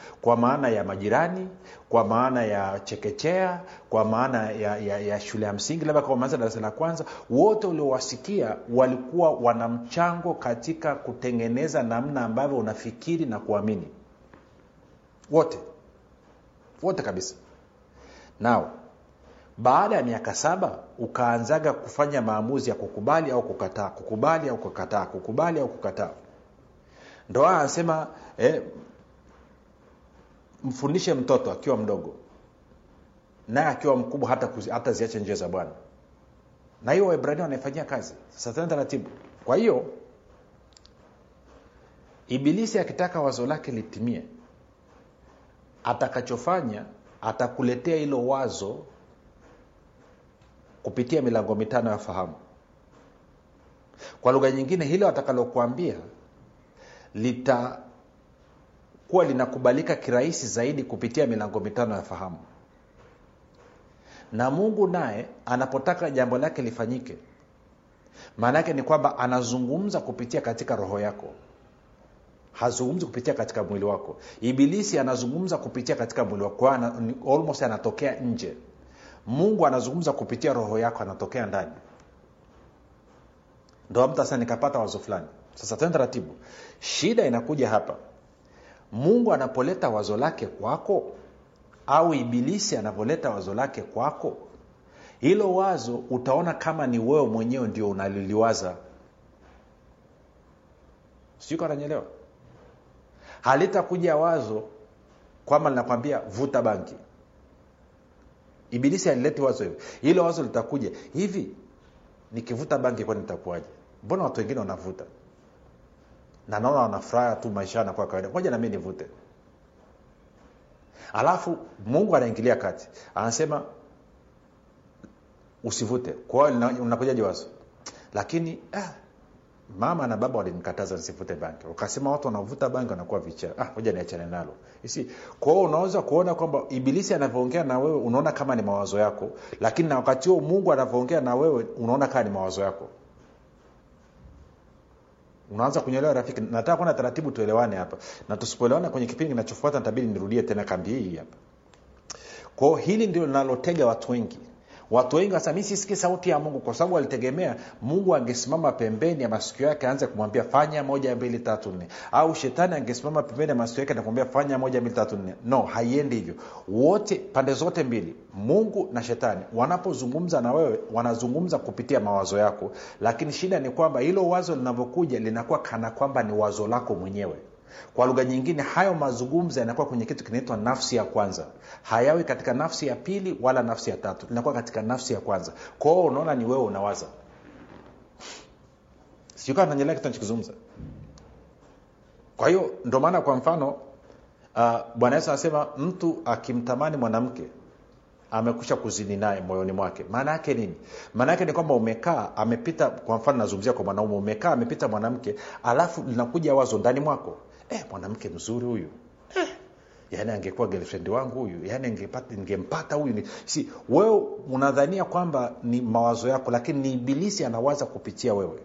kwa maana ya majirani kwa maana ya chekechea kwa maana ya, ya, ya shule ya msingi labda kwa maanza darasa la kwanza wote uliowasikia walikuwa wana mchango katika kutengeneza namna ambavyo unafikiri na kuamini wote wote kabisa nao baada ya miaka saba ukaanzaga kufanya maamuzi ya kukubali au kukataa kukubali au kukataa kukubali au kukataa ndo anasema eh, mfundishe mtoto akiwa mdogo naye akiwa mkubwa hata, kuzi, hata ziache njia za bwana na hiyo waibrania wanaifanyia kazi sasa tena taratibu kwa hiyo ibilisi akitaka wazo lake litimie atakachofanya atakuletea hilo wazo kupitia milango mitano ya fahamu kwa lugha nyingine hilo atakalokuambia litakuwa linakubalika kirahisi zaidi kupitia milango mitano ya fahamu na mungu naye anapotaka jambo lake lifanyike maana yake ni kwamba anazungumza kupitia katika roho yako hazungumzi kupitia katika mwili wako ibilisi anazungumza kupitia katika mwili wako ana, almost anatokea nje mungu anazungumza kupitia roho yako anatokea ndani ndo mtu sasa nikapata wazo fulani sasa tena taratibu shida inakuja hapa mungu anapoleta wazo lake kwako au ibilisi anapoleta wazo lake kwako hilo wazo utaona kama ni wewe mwenyewe ndio unaliliwaza sijui kananyelewa halitakuja wazo kwamba linakwambia vuta banki ibilisi alileti wazo hivi hilo wazo litakuja hivi nikivuta banki kwani nitakuwaje mbona watu wengine wanavuta na naona wanafuraha tu maisha yanakuwa kawaida moja nami nivute alafu mungu anaingilia kati anasema usivute kwa hiyo unakujaje wazo lakini ah, mama na baba walinikataza nisivute bangi wakasema watu wanavuta bangi wanakuwa vichaa ah, moja niachane nalo isi kwa hiyo unaweza kuona kwamba ibilisi anavyoongea na wewe unaona kama ni mawazo yako lakini na wakati huo mungu anavyoongea na wewe unaona kama ni mawazo yako unaanza kunyelewa rafiki nataka kuona taratibu tuelewane hapa na tusipoelewana kwenye kipindi kinachofuata nitabidi nirudie tena kambi hii hapa kwao hili ndio linalotega watu wengi watu wengi wasema mi sisikii sauti ya mungu kwa sababu walitegemea mungu angesimama pembeni ya masikio yake aanze kumwambia fanya moja mbili tatu nne au shetani angesimama pembeni ya masikio yake nakumwambia fanya moja mbili tatu nne no haiendi hivyo wote pande zote mbili mungu na shetani wanapozungumza na wewe wanazungumza kupitia mawazo yako lakini shida ni kwamba hilo wazo linavyokuja linakuwa kana kwamba ni wazo lako mwenyewe kwa lugha nyingine hayo mazungumzo yanakuwa kwenye kitu kinaitwa nafsi ya kwanza hayawi katika nafsi ya pili wala nafsi ya tatu inakuwa katika nafsi ya kwanza kwao unaona ni wewe unawaza siukaa nanyelea kitu nachokizungumza kwa hiyo ndo maana kwa mfano uh, bwana yesu anasema mtu akimtamani mwanamke amekusha kuzini naye moyoni mwake maana yake nini maana yake ni kwamba umekaa amepita kwa mfano nazungumzia kwa mwanaume umekaa amepita mwanamke alafu linakuja wazo ndani mwako eh, mwanamke mzuri huyu eh, yaani angekuwa girlfriend wangu huyu yaani ningempata huyu si wewe unadhania kwamba ni mawazo yako lakini ni ibilisi anawaza kupitia wewe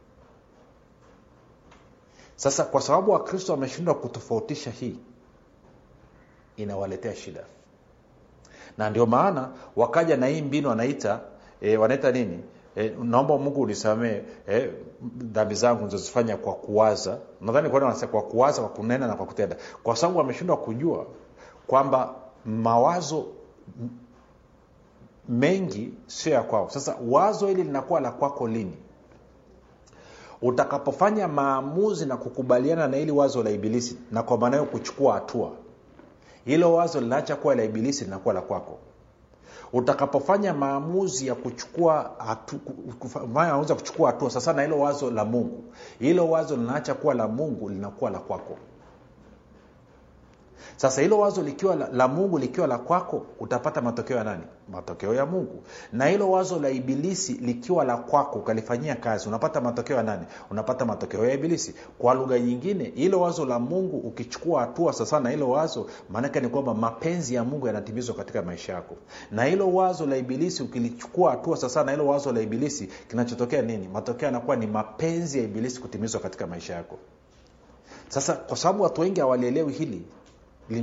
sasa kwa sababu wakristo wameshindwa kutofautisha hii inawaletea shida na ndio maana wakaja na hii mbinu wanaita e, wanaita nini e, naomba mungu unisamee e, dhambi zangu nizozifanya kwa kuwaza nadhani kwa wanasema kwa kuwaza kwa kunena na kwa kutenda kwa sababu wameshindwa kujua kwamba mawazo mengi sio ya kwao sasa wazo hili linakuwa la kwako lini utakapofanya maamuzi na kukubaliana na hili wazo la ibilisi na kwa maana hiyo kuchukua hatua hilo wazo linaacha kuwa la ibilisi linakuwa la kwako utakapofanya maamuzi ya kuchukua hatu, maamuzi ya kuchukua hatua sasa na hilo wazo la mungu hilo wazo linaacha kuwa la mungu linakuwa la kwako sasa hilo wazo likiwa la, la mungu likiwa la kwako utapata matokeo ya nani matokeo ya mungu na hilo wazo la ibilisi likiwa la kwako ukalifanyia kazi unapata matokeo ya nani unapata matokeo ya ibilisi kwa lugha nyingine hilo wazo la mungu ukichukua hatua sasa na hilo wazo maanake ni kwamba mapenzi ya mungu yanatimizwa katika maisha yako na hilo wazo la ibilisi ukilichukua hatua sasa na hilo wazo la ibilisi kinachotokea nini matokeo yanakuwa ni mapenzi ya ibilisi kutimizwa katika maisha yako sasa kwa sababu watu wengi hawalielewi hili